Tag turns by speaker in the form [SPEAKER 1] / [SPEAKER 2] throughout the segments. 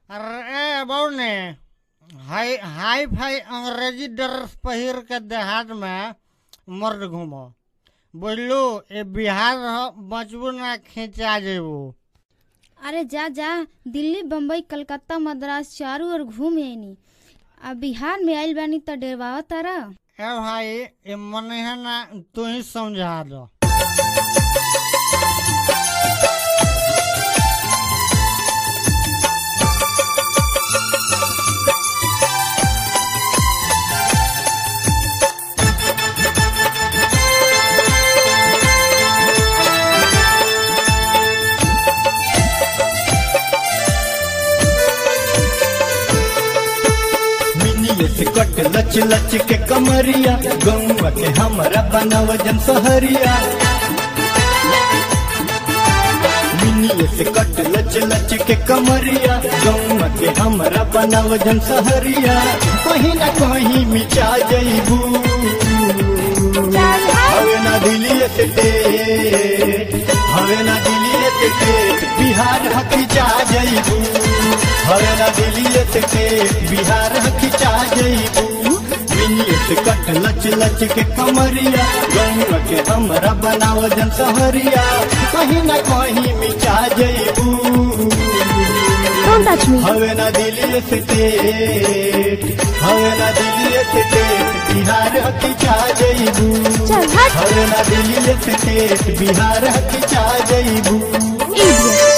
[SPEAKER 1] अरे बौने हाई hi fi अंग्रेजी ड्रेस पहिर के देहात में मर्द घूमो बोलू ए बिहार ह बचबू ना खींचा जेबू
[SPEAKER 2] अरे जा जा दिल्ली बम्बई कलकत्ता मद्रास चारू ओर घूम आईनी आ बिहार में आइल बानी त डेरवावा तारा
[SPEAKER 1] ए भाई ए मने है ना तू ही समझा दो
[SPEAKER 3] मिनिए से कट लच लच के कमरिया गौवा के हमरा बनाव जन सहरिया मिनिए से कट लच लच के कमरिया गौवा के हमरा बनाव जन सहरिया कहीं ना कहीं मिचा जईबू हवे ना दिलिए से टेट हवे ना दिलिए से टेट बिहार हकीचा जईबू हवे ना दिलिए से टेट बिहार हकीचा जईबू मिनिए से कट लच लच के कमरिया गौवा के हमरा बनाव जन सहरिया कहीं ना कहीं मिचा जईबू
[SPEAKER 2] डोंट टच मी
[SPEAKER 3] हवे ना दिलिए से टेट हवे ना दिलिए से टेट बिहार हकीचा जईबू
[SPEAKER 2] चल हट
[SPEAKER 3] हवे ना दिलिए से टेट बिहार हकीचा जईबू
[SPEAKER 2] इडियट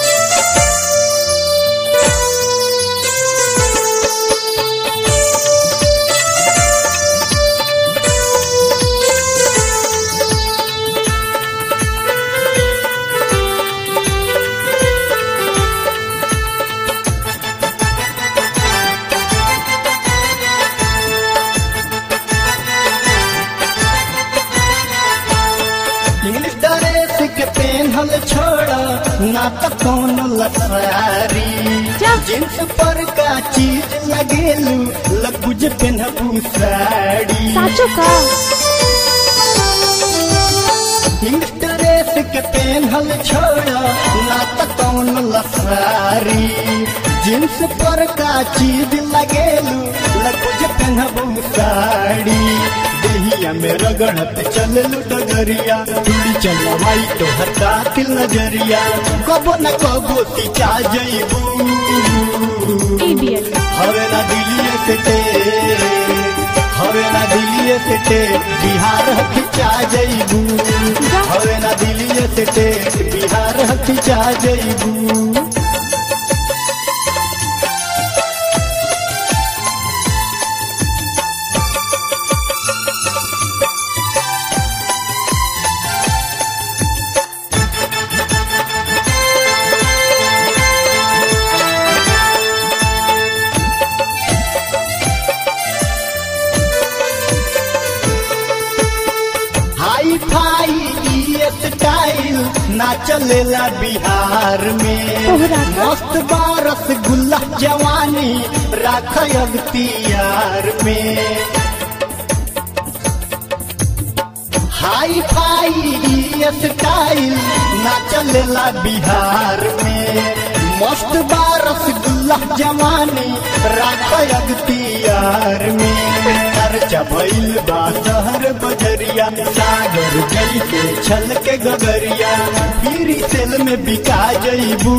[SPEAKER 3] इंग्लिश ड्रेस के पेनहल छोड़ा ना तो कौन लसारी
[SPEAKER 2] क्या?
[SPEAKER 3] जींस पर का चीज लगेलू लगुज पेनहबू साड़ी
[SPEAKER 2] साचो का
[SPEAKER 3] इंग्लिश ड्रेस के पेनहल छोड़ा ना तो कौन लसारी जींस पर का चीज लगेलू लगुज पेनहबू साड़ी देहिया में रगड़त चललू डगरिया चूड़ी चलवाई तो हटा के नजरिया कबो न कबो तिचा जईबू
[SPEAKER 2] इडियट
[SPEAKER 3] हवे ना दिलिए से टेट हवे ना दिलिए से टेट बिहार हथिचा जईबू हवे ना दिलिए से टेट बिहार हथिचा जईबू हाई फाई ई स्टाइल ना चलेला बिहार में
[SPEAKER 2] तोहरा का?
[SPEAKER 3] मस्त बारस गुल्ला जवानी राख अख्तियार में हाई फाई ई स्टाइल ना चलेला बिहार में मस्त बारस गुल्ला जवानी राख अख्तियार में चर्चा भइल बा शहर बजरिया सागर जैसे छल के गगरिया फिर सेल में बिका जईबू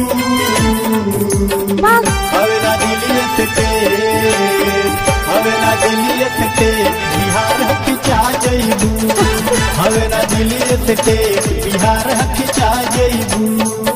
[SPEAKER 2] भाग
[SPEAKER 3] हवे ना दिलिए से टेट हवे ना दिलिए से टेट बिहार हकीचा जईबू हवे ना दिलिए से टेट बिहार हकीचा जईबू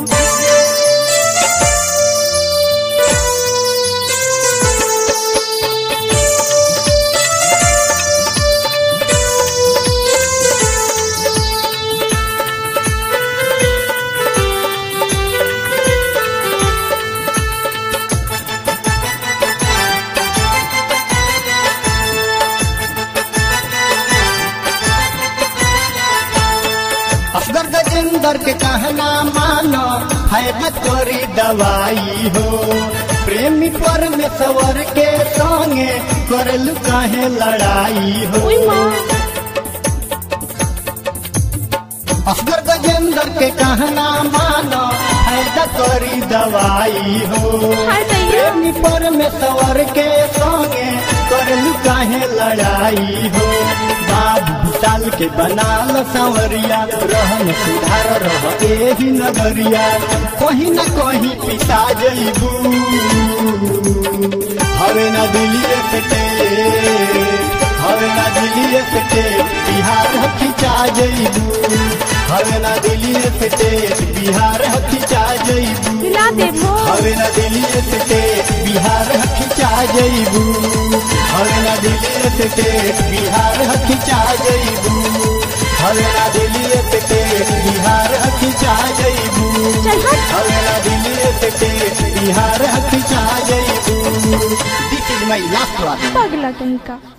[SPEAKER 3] असगर गजेंद्र के कहना मानो फायदा करी दवाई हो प्रेमी परमेश्वर के संगे करलू काहे लड़ाई हो
[SPEAKER 2] ओई मां
[SPEAKER 3] असगर गजेंद्र के कहना मानो फायदा करी दवाई हो
[SPEAKER 2] हाय दैया
[SPEAKER 3] प्रेमी पर में सवर के संगे करलू काहे लड़ाई हो बाबू विशाल के बनाल संवरिया रहन सुधार रह एही नगरिया कहीं न कहीं पिसा जईबू हवे न दिलिए से हवे ना दिलिए से बिहार खिंचा जईबू हवे ना दिलिए से बिहार खिंचा जईबू
[SPEAKER 4] हिला देबो
[SPEAKER 3] हवे ना दिलिए से बिहार खिंचा जईबू हवे ना दिलिए से बिहार खिंचा जईबू हवे ना दिलिए से बिहार खिंचा जईबू
[SPEAKER 4] चल हट
[SPEAKER 3] हवे ना दिलिए से बिहार खिंचा जईबू दिस इज माय लास्ट वन
[SPEAKER 4] पगला कहीं का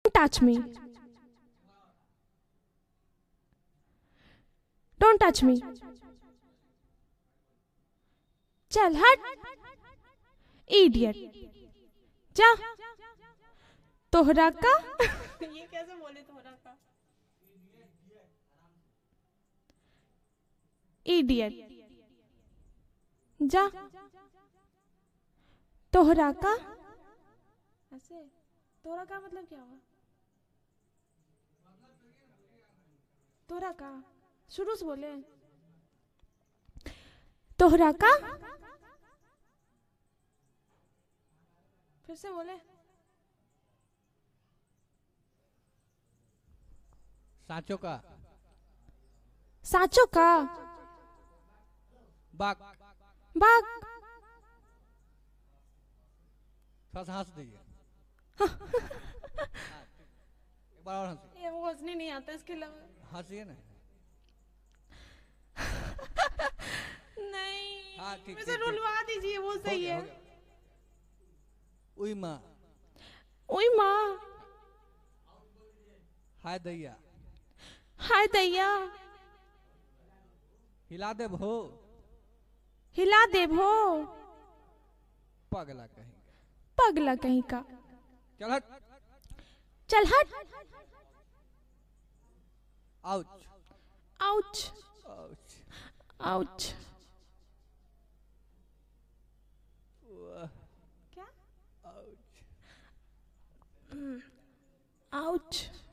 [SPEAKER 4] Don't touch me. Don't touch me. चल हट इडियट जा तोहरा का ये कैसे बोले तोहरा का इडियट जा तोहरा का ऐसे तोहरा का मतलब क्या हुआ तोहरा का शुरू से बोले तोहरा का फिर से बोले
[SPEAKER 5] साँचो का
[SPEAKER 4] साचो का
[SPEAKER 5] बाक
[SPEAKER 4] बाग
[SPEAKER 5] थोड़ा सा हंस दीजिए एक बार और हंसिए
[SPEAKER 4] ये वो हंसने नहीं आता इसके अलावा
[SPEAKER 5] हंसिए ना
[SPEAKER 4] नहीं
[SPEAKER 5] हाँ, ठीक,
[SPEAKER 4] वैसे
[SPEAKER 5] ठीक, ठीक।
[SPEAKER 4] रुलवा दीजिए वो
[SPEAKER 5] हो
[SPEAKER 4] सही
[SPEAKER 5] गया,
[SPEAKER 4] है
[SPEAKER 5] हो गया। उई माँ
[SPEAKER 4] ओए माँ
[SPEAKER 5] हाय दैया
[SPEAKER 4] हाय दैया
[SPEAKER 5] हिला दे भो
[SPEAKER 4] हिला दे भो
[SPEAKER 5] पगला कहीं
[SPEAKER 4] पगला कहीं का
[SPEAKER 5] चल हट
[SPEAKER 4] चल हट
[SPEAKER 5] आउच
[SPEAKER 4] आउच
[SPEAKER 5] आउच
[SPEAKER 4] आउच
[SPEAKER 5] वाह,
[SPEAKER 4] क्या
[SPEAKER 5] आउच
[SPEAKER 4] आउच